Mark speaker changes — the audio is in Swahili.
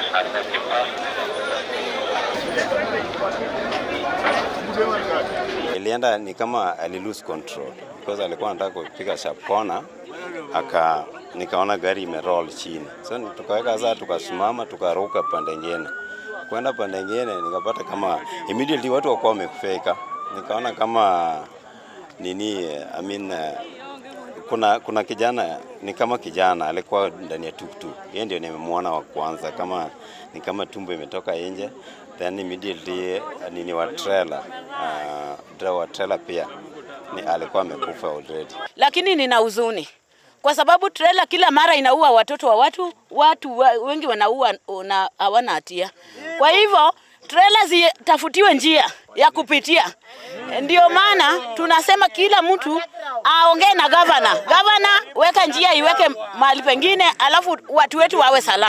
Speaker 1: Ilienda ni kama ali lose control because alikuwa anataka kupiga sharp corner, aka nikaona gari imeroll chini, so ni- tukaweka sasa, tukasimama tukaruka pande nyingine, kwenda pande nyingine, nikapata kama immediately watu wakuwa wamefika, nikaona kama nini, I mean, eh, kuna kuna kijana ni kama kijana alikuwa ndani ya tuktuk, yeye ndio nimemwona wa kwanza, kama ni kama tumbo imetoka nje, then immediately eh, nini wa trailer uh, driver wa trailer pia ni alikuwa amekufa already.
Speaker 2: lakini nina huzuni kwa sababu trela kila mara inaua watoto wa watu, watu wa- wengi wanaua na hawana hatia. Kwa hivyo trela zitafutiwe njia ya kupitia. Ndio maana tunasema kila mtu aongee na gavana. Gavana, weka njia iweke mahali pengine, alafu watu wetu wawe salama.